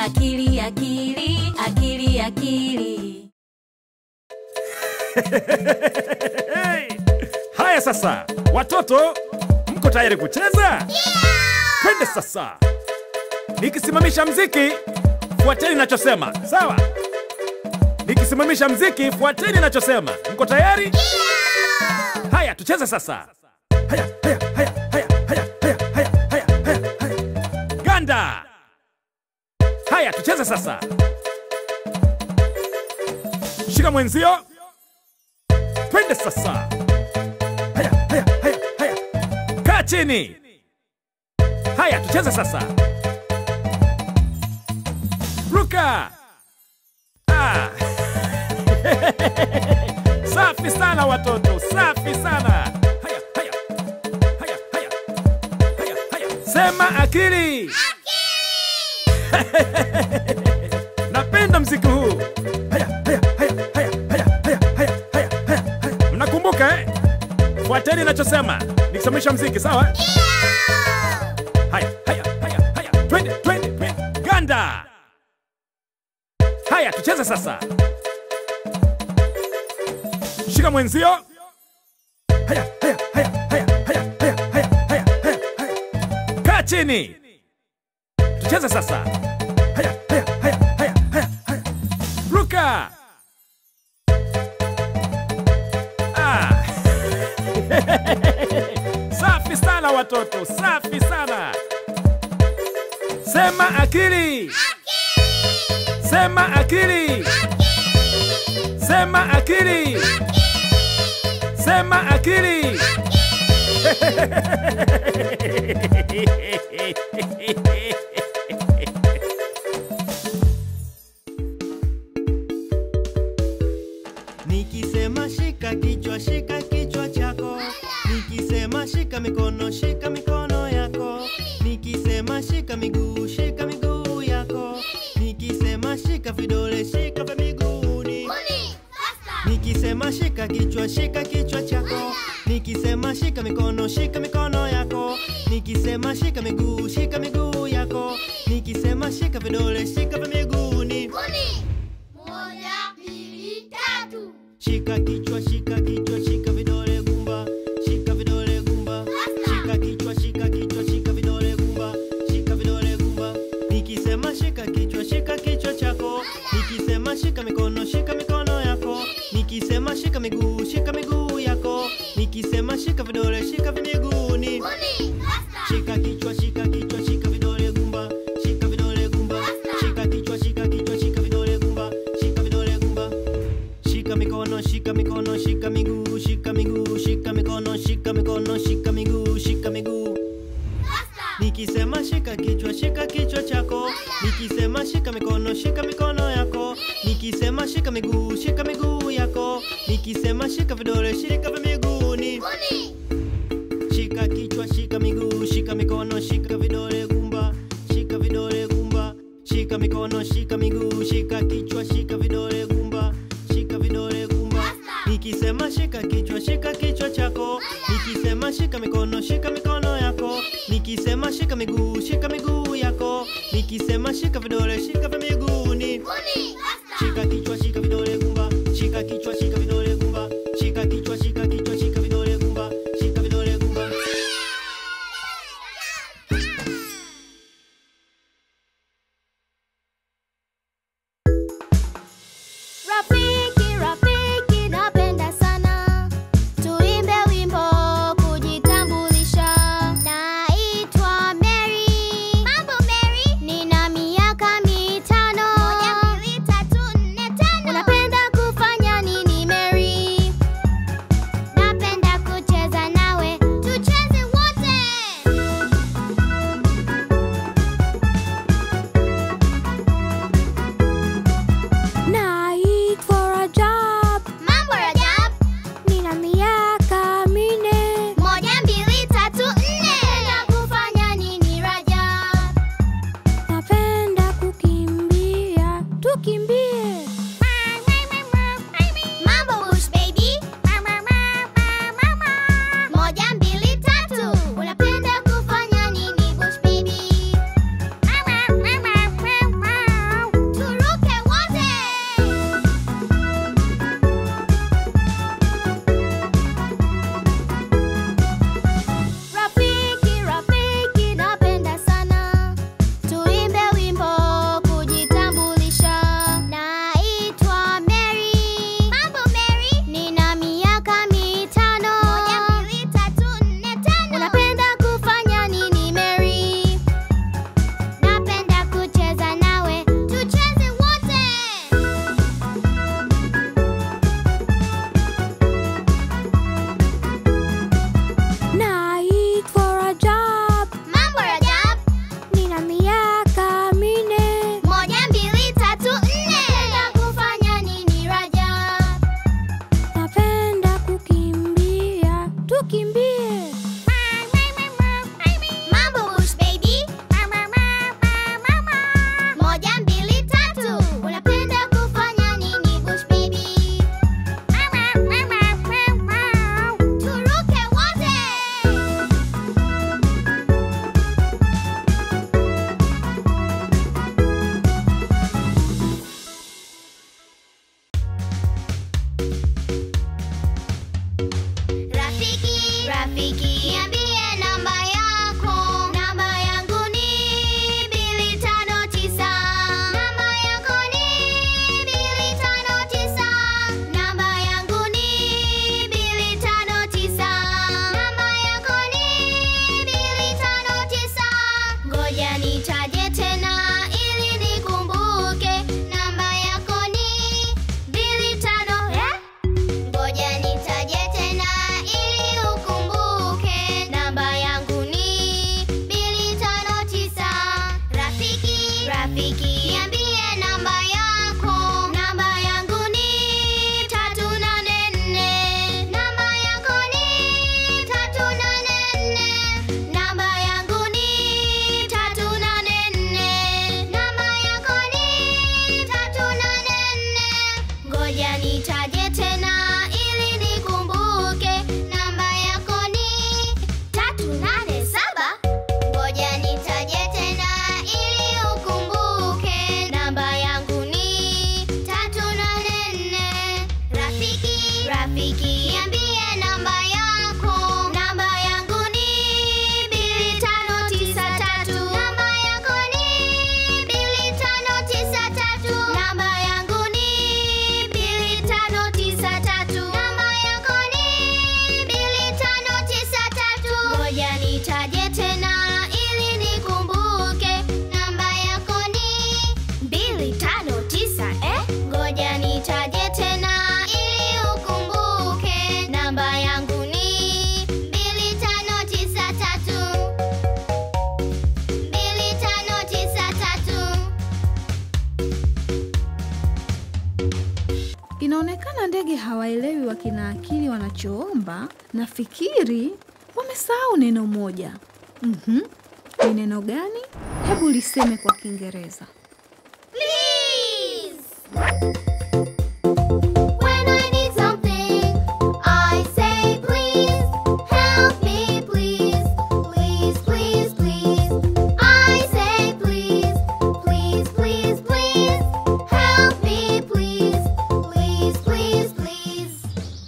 akili akili akili akili Hey! Haya sasa, watoto, mko tayari kucheza? Twende sasa. Nikisimamisha mziki, fuateni nachosema, sawa? Nikisimamisha mziki, fuateni nachosema. Mko tayari? Haya, tucheze sasa. Haya, haya, haya, haya, haya, haya, haya, haya, haya, haya. Ganda. Haya, tucheze sasa. Shika mwenzio. Twende sasa. Haya, haya, haya, haya. Kaa chini. Haya, tucheze sasa. Ruka. Ah. Safi sana watoto, safi sana. Haya, haya. Haya, haya. Haya, haya. Sema akili. Napenda mziki huu. Haya, haya, haya, haya, haya, haya, haya, haya, haya, haya. Mnakumbuka eh? Fuateni nachosema. Nikisimamisha mziki, sawa? Haya, haya, haya, haya. Twende, twende, twende. Ganda. Haya, tucheze sasa. Shika mwenzio. Haya, haya, haya, haya, haya, haya, haya, haya, haya, haya. Kaa chini. Tucheze sasa. Haya, haya, haya, haya, haya, haya. Ruka. Ah. Safi sana watoto, safi sana. Sema akili. Sema akili. Sema akili. Sema akili. Nikisema shika kichwa, shika kichwa chako. Nikisema shika mikono, shika mikono yako. Nikisema shika miguu, shika miguu yako. Nikisema shika vidole, shika vya miguuni. Nikisema shika kichwa, shika kichwa chako. Nikisema shika mikono, shika mikono yako. Nikisema shika miguu, shika miguu yako. Nikisema shika vidole, shika vya miguuni. Moja, mbili, tatu. Shika kichwa, shika kichwa, shika vidole gumba, shika vidole gumba, shika kichwa, shika kichwa, shika vidole gumba, shika vidole gumba. Nikisema shika kichwa, shika kichwa chako. Nikisema shika mikono, shika mikono yako. Nikisema shika miguu, shika miguu yako. Nikisema shika vidole, shika vimiguuni. Shika kichwa, shika kichwa, shika vidole gumba, shika vidole gumba, shika kichwa, shika kichwa, shika vidole gumba, shika vidole gumba. Shika mikono, shika mikono, shika miguu, shika miguu, shika mikono, shika mikono, shika miguu, shika miguu. Nikisema shika kichwa, shika kichwa chako. Nikisema shika mikono, shika mikono yako. Nikisema shika miguu, shika miguu yako. Nikisema shika vidole, shika vya miguuni. Shika kichwa, shika miguu, shika mikono, shika vidole gumba, shika vidole gumba, shika mikono, shika miguu, shika kichwa, shika vidole gumba, shika vidole gumba. Nikisema shika kichwa, shika kichwa chako. Nikisema shika mikono, shika mikono yako. Nikisema shika miguu, shika miguu yako. Nikisema shika vidole, shika vya miguuni. Shika kichwa, shika vidole gumba, shika kichwa, shika vidole gumba, shika kichwa, shika kichwa, shika vidole gumba, shika vidole gumba. Rafiki, rafiki, napenda sana tuimbe wimbo kujitambulisha. Naitwa Mary. Mambo Mary, nina miaka mitano. Moja, mbili, tatu, nne, tano. Unapenda kufanya nini Mary? Inaonekana ndege hawaelewi wakina akili wanachoomba. Nafikiri wamesahau neno moja. Mhm. Ni neno gani? Hebu liseme kwa Kiingereza. Please. When I need something, I say please. Help me, please. Please, please, please. I say please. Please, please, please. Help me, please. Please, please, please.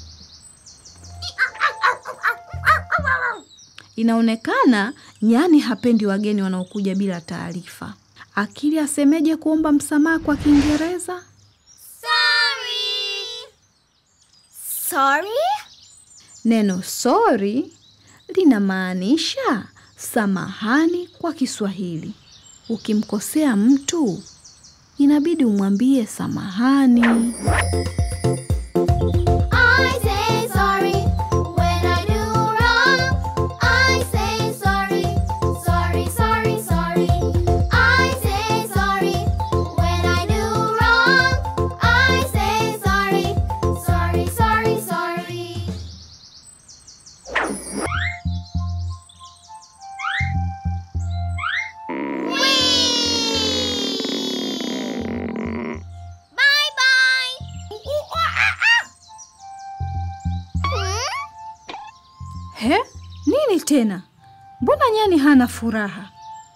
Inaonekana nyani hapendi wageni wanaokuja bila taarifa. Akili asemeje kuomba msamaha kwa Kiingereza? Sorry. Sorry? Neno sorry linamaanisha samahani kwa Kiswahili. Ukimkosea mtu inabidi umwambie samahani. I say sorry when I do wrong. I say sorry, sorry, sorry, sorry. I say sorry when I do wrong. I say sorry, sorry, sorry, sorry. Whee! Bye bye. Hmm? He, nini tena? Mbona nyani hana furaha?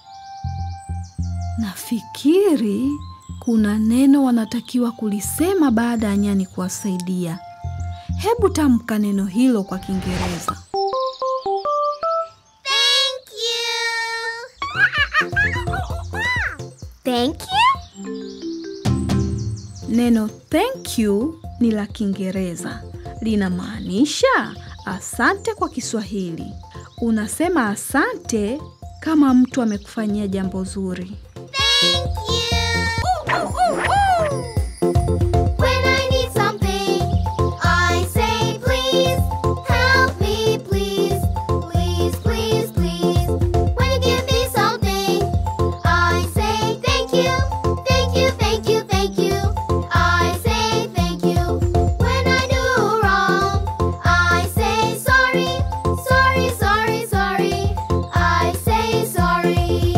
Nafikiri kuna neno wanatakiwa kulisema baada ya nyani kuwasaidia. Hebu tamka neno hilo kwa Kiingereza. Thank you. Thank you? Neno thank you ni la Kiingereza, linamaanisha asante kwa Kiswahili. Unasema asante kama mtu amekufanyia jambo zuri. Thank you. When I need something, I say please. Help me, please. Please, please, please. When you give me something, I say thank you. Thank you, thank you, thank you. I say thank you. When I do wrong, I say sorry. Sorry, sorry, sorry. I say sorry.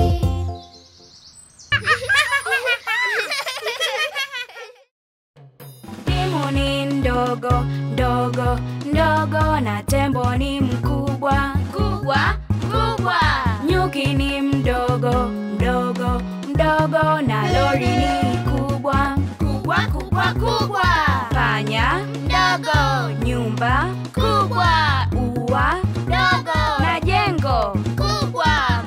Timu ni ndogo ndogo ndogo na tembo ni mkubwa kubwa kubwa. Nyuki ni mdogo mdogo mdogo na lori ni kubwa kubwa kubwa kubwa. Panya mdogo, nyumba kubwa, ua dogo na jengo kubwa.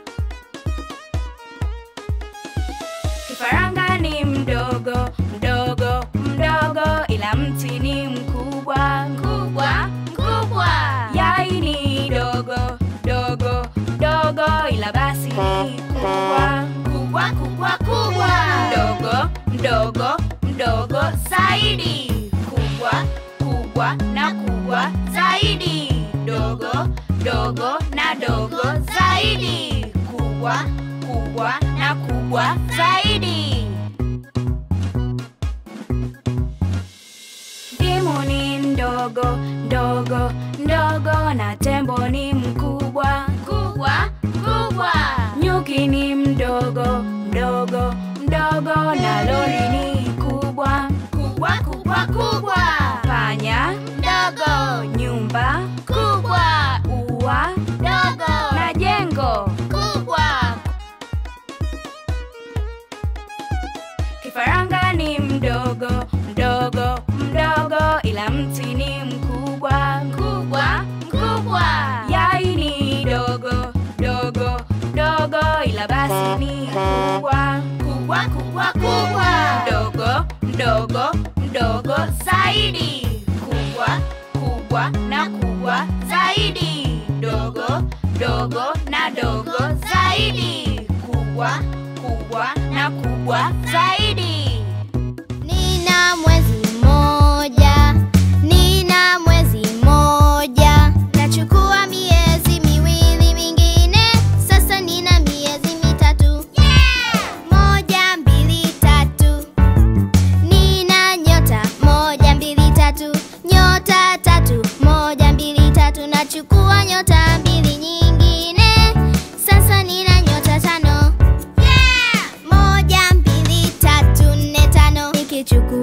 Kifaranga ni mdogo mdogo mdogo, ila mti ni mkubwa mkubwa mkubwa. Yai ni dogo dogo dogo, ila basi ni kubwa kubwa kubwa kubwa. Mdogo mdogo mdogo zaidi, kubwa kubwa na kubwa zaidi, dogo dogo na dogo zaidi, kubwa kubwa na kubwa zaidi. Ndimu ni ndogo ndogo ndogo na tembo ni mkubwa kubwa kubwa. Nyuki ni mdogo mdogo mdogo na lori ni kubwa kubwa kubwa kubwa. Panya mdogo, nyumba kubwa, ua dogo na jengo kubwa. Kifaranga ni mdogo mdogo mdogo, ila mti ni mkubwa mkubwa mkubwa. Yai ni dogo dogo dogo, ila basi ni kubwa kubwa kubwa kubwa. Mdogo mdogo mdogo zaidi, kubwa kubwa na kubwa zaidi, dogo dogo na dogo zaidi, kubwa kubwa na kubwa zaidi. Nina mwezi mmoja, nina mwezi mmoja, nachukua miezi miwili mingine, sasa nina miezi mitatu. Moja, mbili, tatu, nina nyota moja,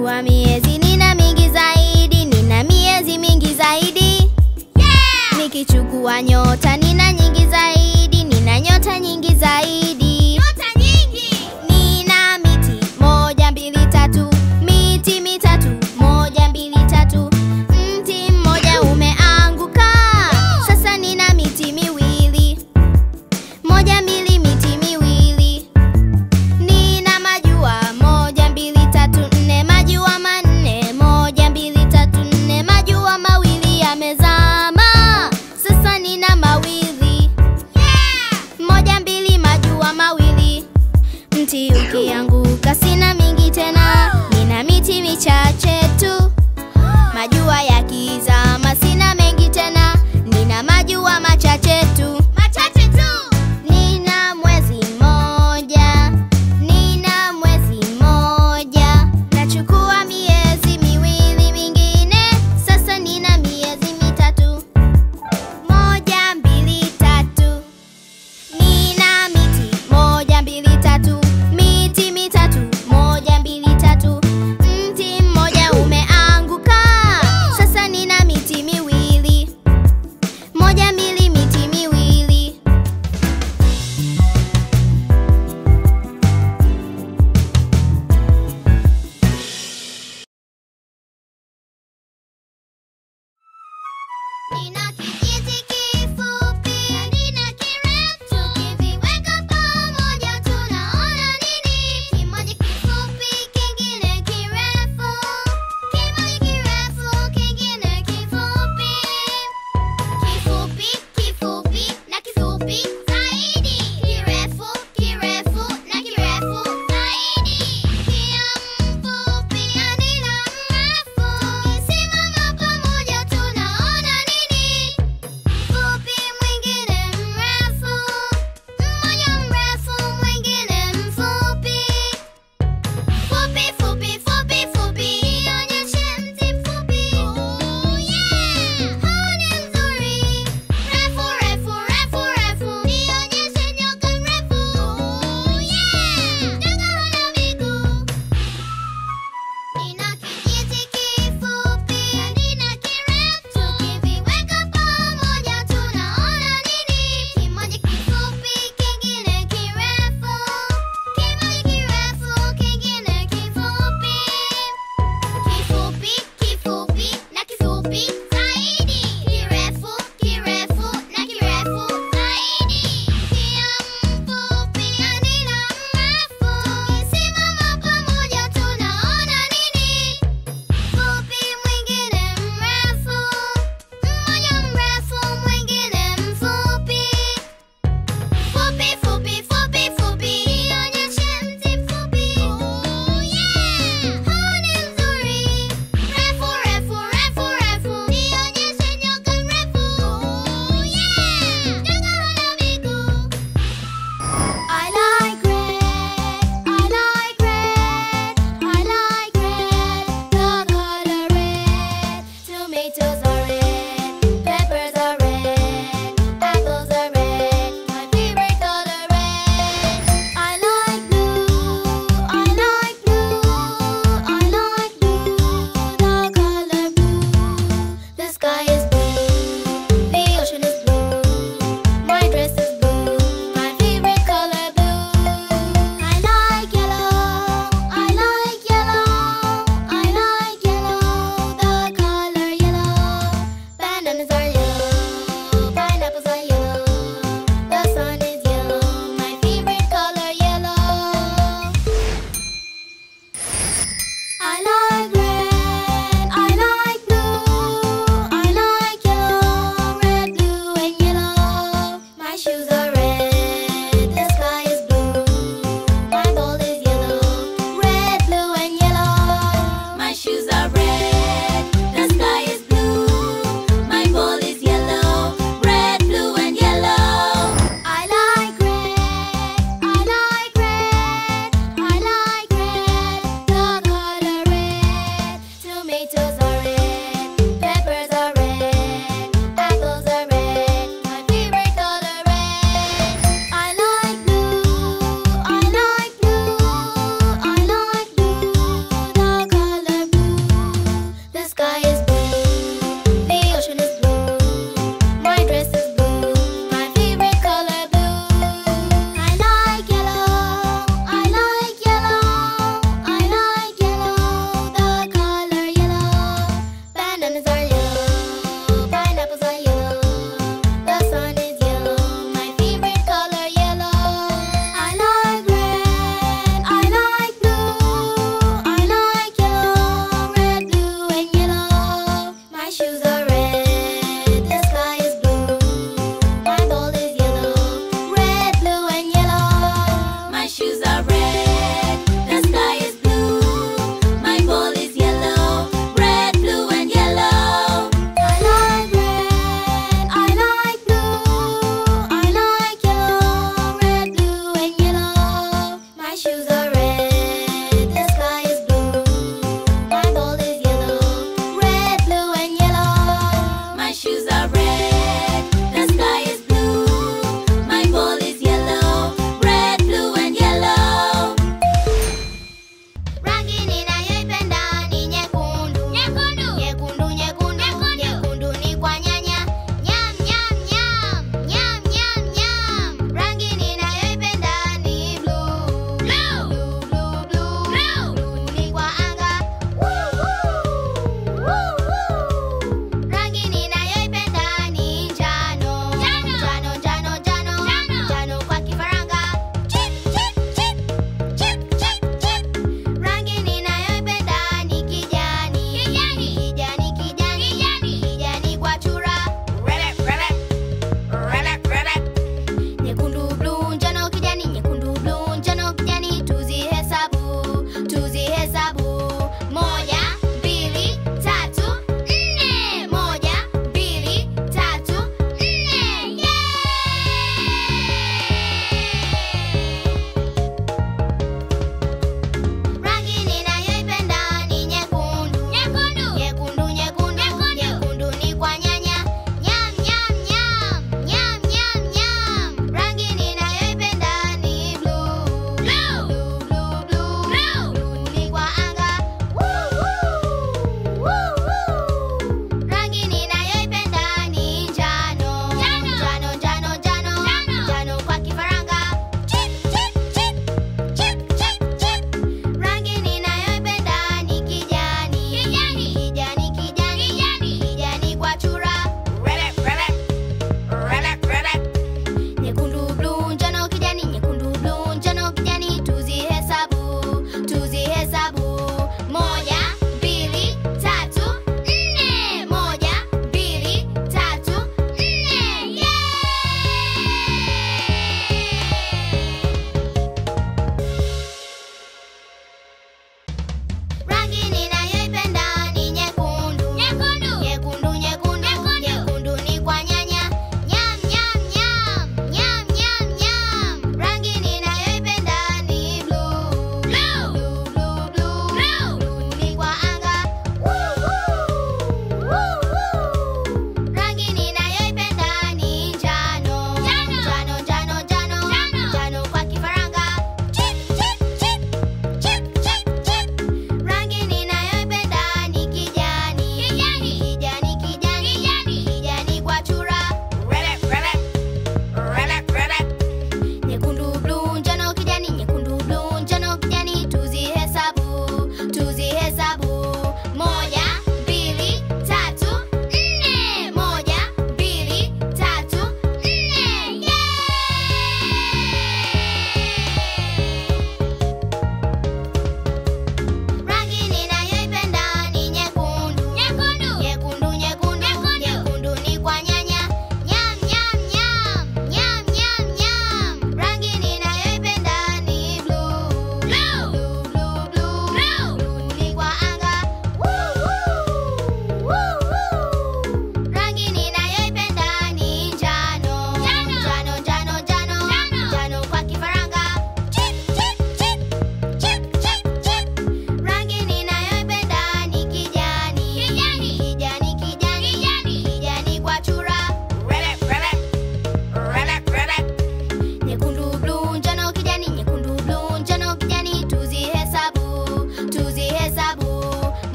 Nikichukua miezi nina mingi zaidi, nina miezi mingi zaidi. Nikichukua nyota nina nyingi zaidi, nina nyota nyingi zaidi. Nyota nyingi. Nina miti moja mbili tatu, miti mitatu moja mbili tatu. Mti mmoja umeanguka, sasa nina miti miwili. Moja mbili miti miwili. Nina majua moja mbili tatu nne majua manne moja mbili tatu nne majua mawili yamezama sasa nina mawili moja mbili majua mawili mti ukianguka sina mingi tena nina miti michache tu majua yakizama sina mengi tena nina majua machache tu machache tu nina mwezi mmoja nina mwezi mmoja nachukua miezi miwili mingine sasa nina miezi mitatu moja mbili tatu Nina miti moja mbili tatu, miti mitatu moja mbili tatu. Mti mmoja umeanguka, sasa nina miti miwili. Moja mbili miti miwili.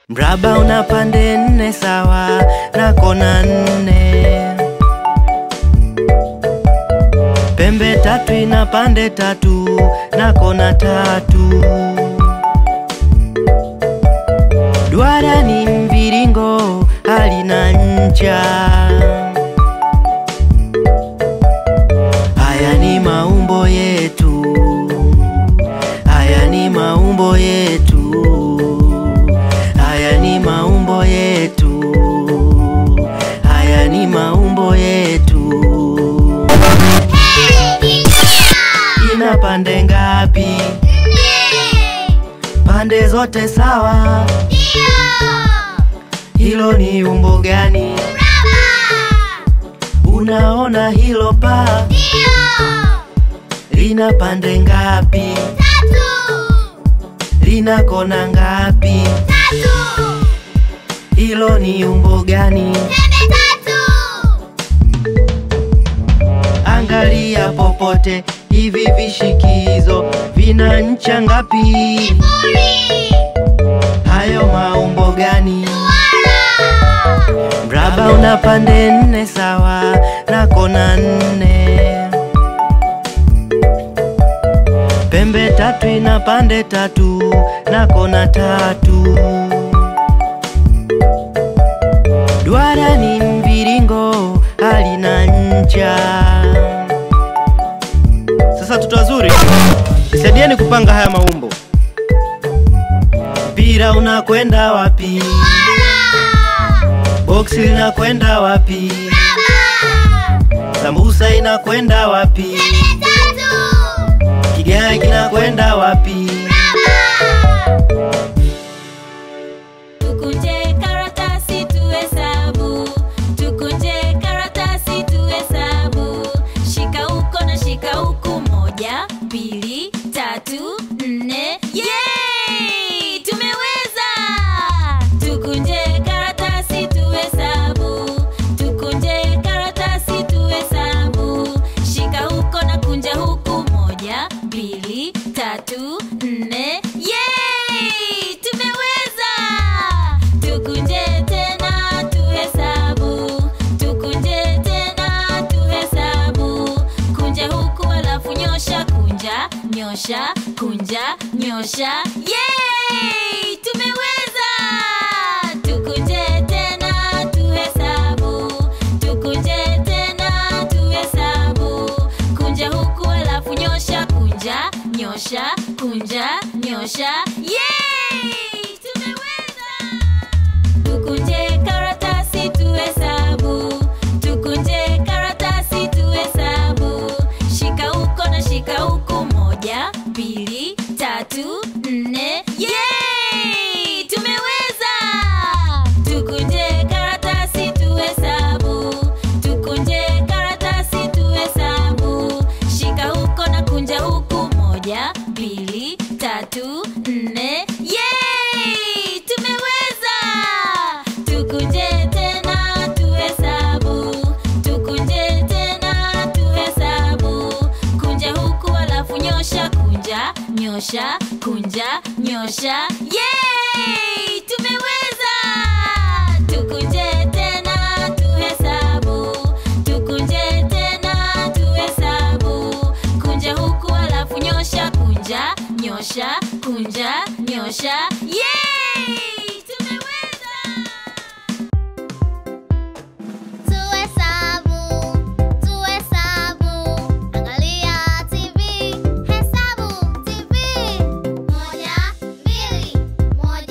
Mraba una pande nne sawa na kona nne. Pembe tatu ina pande tatu na kona tatu. Duara ni mviringo halina ncha. Haya ni maumbo yetu, haya ni maumbo yetu, haya ni maumbo yetu, haya ni maumbo yetu. Ina pande ngapi? Pande zote sawa. Hilo ni umbo gani? Unaona hilo paa lina pande ngapi? Lina kona ngapi? Hilo ni umbo gani? Angalia popote, hivi vishikizo vina ncha ngapi? Hayo maumbo gani? Mraba una pande nne sawa na kona nne. Pembe tatu ina pande tatu na kona tatu. Duara ni mviringo halina ncha. Sasa watoto wazuri, saidieni kupanga haya maumbo. Mpira unakwenda wapi? Boksi linakwenda wapi? Sambusa inakwenda wapi? Kigae kinakwenda wapi? Tukunje karatasi tuhesabu, tukunje karatasi tuhesabu. Shika huko na shika huku, moja, mbili, tatu, nne. Yay! Tumeweza! Tukunje karatasi tuhesabu, tukunje karatasi tuhesabu. Shika huko na kunja huku, moja, mbili, tatu, nne. Yay! Tumeweza! Tukunje tena tuhesabu, tukunje tena tuhesabu. Kunja huku alafu nyosha, kunja, nyosha, kunja, nyosha. Yay! Tumeweza! Tukunje tena tuhesabu, tukunje tena tuhesabu. Kunja huku alafu nyosha, kunja, nyosha, kunja, nyosha. Yay! Tumeweza! Tukunje karatasi tuhesabu, tukunje karatasi tuhesabu. Shika huko na shika huku, moja, mbili, tatu, nne. Yay! Tumeweza! Tukunje karatasi tuhesabu, tukunje karatasi tuhesabu. Shika huko na kunja huku, moja, mbili, tatu, nne. Yay! Tumeweza! Tukunje tena tuhesabu, tukunje tena tuhesabu. Kunja huku alafu nyosha, kunja, nyosha, kunja, nyosha. Yay! Tumeweza! Tukunje tena tuhesabu, tukunje tena tuhesabu. Kunja huku alafu nyosha, kunja, nyosha, kunja, nyosha. Yay! Tumeweza! Tuhesabu, tuhesabu, angalia TV, hesabu TV. Moja, mbili, moja,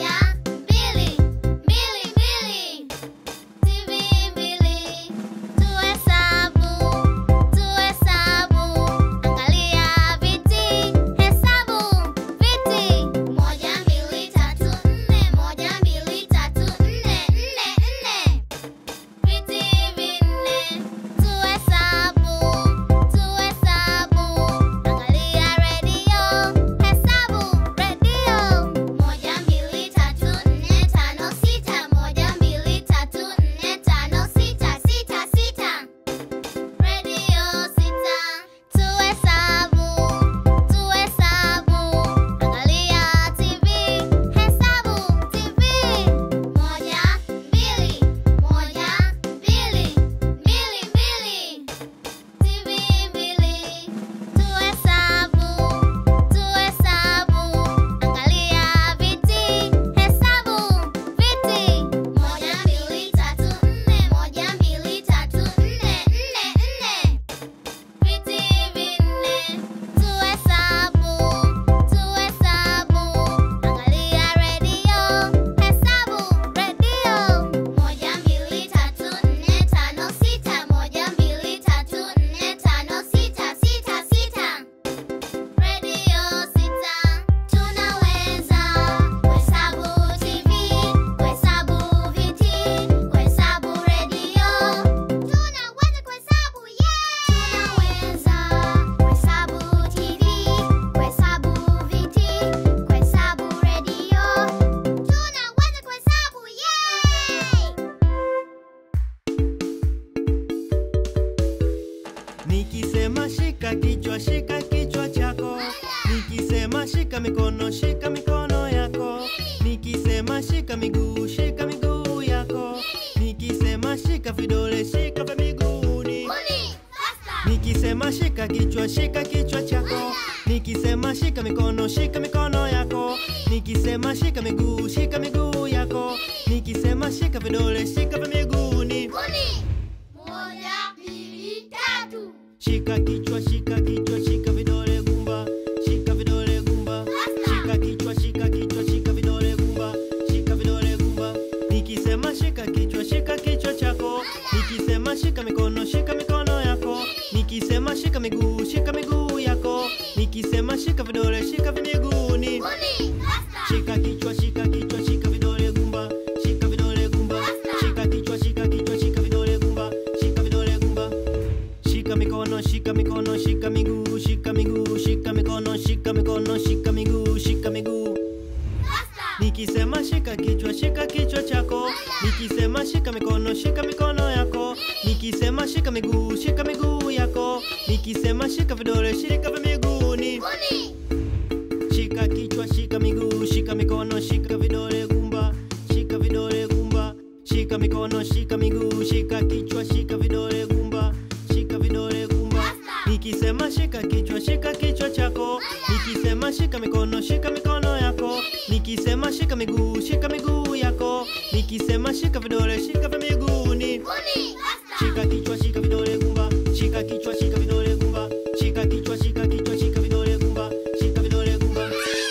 shika kichwa shika kichwa chako nikisema shika mikono shika mikono yako nikisema shika miguu shika miguu yako nikisema shika vidole shika vya miguuni nikisema shika kichwa shika kichwa chako nikisema shika mikono shika mikono yako nikisema shika miguu shika miguu yako nikisema shika vidole shika vya miguuni Moja, mbili, tatu. shika kichwa shika kichwa shika vidole gumba shika vidole gumba shika kichwa shika kichwa shika vidole gumba shika vidole gumba nikisema shika kichwa shika kichwa chako nikisema shika mikono shika mikono yako nikisema shika miguu shika miguu yako nikisema shika vidole shika vimiguuni shika kichwa shika kichwa shika vidole gumba shika vidole gumba shika kichwa shika kichwa shika vidole gumba shika vidole gumba shika mikono shika mikono shika miguu shika miguu shika mikono shika mikono shika miguu shika miguu nikisema shika kichwa shika kichwa chako nikisema shika mikono shika mikono yako nikisema shika miguu shika miguu yako nikisema shika vidole shika vya miguuni shika kichwa shika miguu shika mikono shika vidole gumba shika vidole gumba shika mikono shika miguu shika kichwa shika vidole gumba shika vidole gumba nikisema shika kichwa shika kichwa chako nikisema shika mikono shika mikono yako nikisema shika miguu shika miguu yako nikisema shika vidole shika vya miguuni shika kichwa shika vidole gumba shika kichwa shika vidole gumba shika kichwa shika kichwa shika vidole gumba shika vidole gumba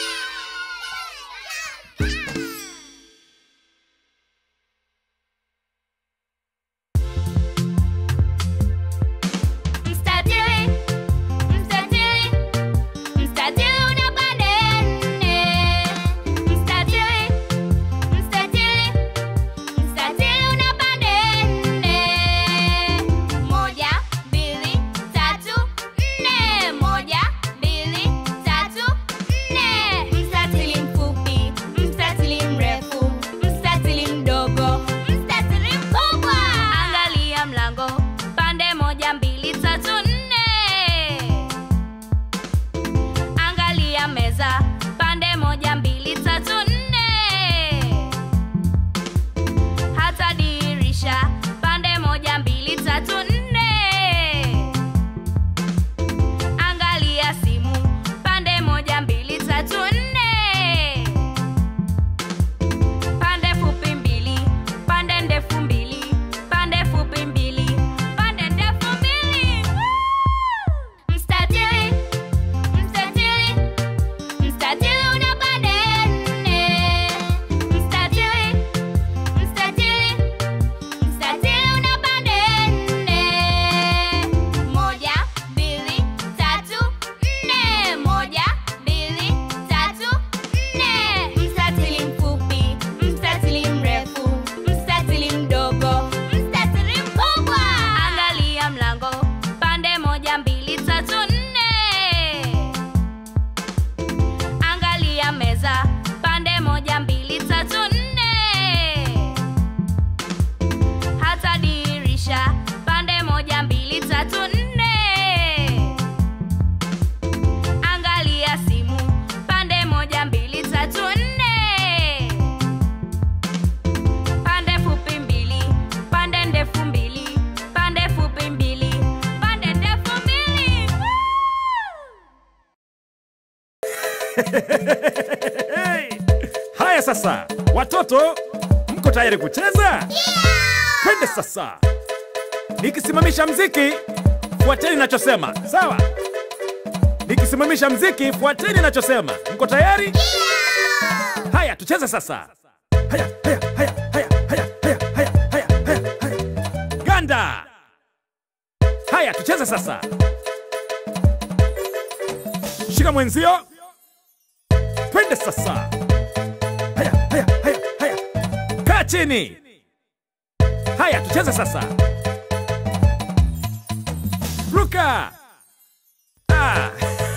Mstatili, mstatili, mstatili una pande nne. Mstatili, mstatili, mstatili una pande nne. Moja, mbili, tatu, nne. Moja, mbili, tatu, nne. Mstatili mfupi, mstatili mrefu, mstatili mdogo, mstatili mkubwa. Angalia mlango pande moja mbili tatu nne angalia meza pande moja mbili tatu nne hata dirisha pande moja mbili tatu nne angalia simu pande moja mbili tatu nne pande fupi mbili pande ndefu mbili pande fupi mbili pande ndefu mbili Woo! mstatili mstatili mstatili una pande nne mstatili mstatili mstatili una pande nne moja mbili tatu nne moja mbili tatu nne mstatili mfupi mstatili mrefu mstatili mdogo mstatili mkubwa angalia mlango pande moja mbili tatu nne angalia meza pande moja mbili tatu nne hata dirisha pande moja mbili tatu nne angalia simu pande moja mbili tatu nne pande fupi mbili pande ndefu mbili pande fupi mbili pande ndefu mbili Hey! Haya sasa, watoto, mko tayari kucheza? Twende sasa. Nikisimamisha mziki, fuateni nachosema, sawa? Nikisimamisha mziki, fuateni nachosema. Mko tayari? Haya, tucheze sasa. Haya, haya, haya, haya, haya, haya, haya, haya, haya, haya. Ganda. Haya, tucheze sasa. Shika mwenzio. Twende sasa. Haya, haya, haya, haya. Kaa chini. Haya, tucheze sasa. Ruka. Ah.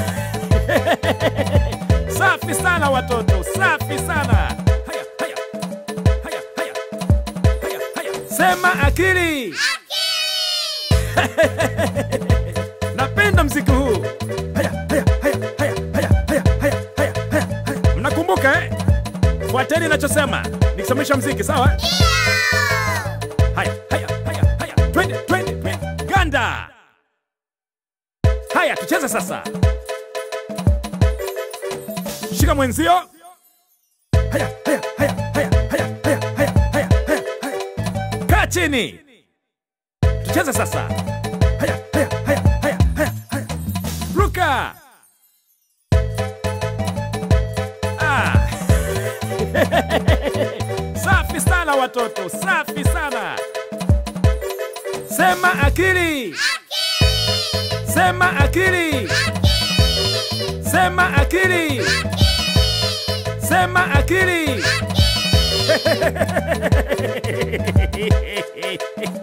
Safi sana watoto, safi sana. Haya, haya. Haya, haya. Haya, haya. Sema akili. Napenda mziki huu. Haya, haya, haya, haya, haya, haya, haya, haya, haya, haya. Mnakumbuka eh? Fuateni nachosema nikisimamisha mziki, sawa? Haya, haya, haya, haya. Twende, twende, twende. Ganda. Haya, tucheze sasa. Shika mwenzio. Haya, haya, haya, haya, haya, haya, haya, haya, haya, haya. Kaa chini. Tucheze sasa. Haya, haya, haya, haya, haya, haya. Ruka. Ah. Safi sana watoto, safi sana. Sema akili. Sema akili. Sema akili. Sema akili.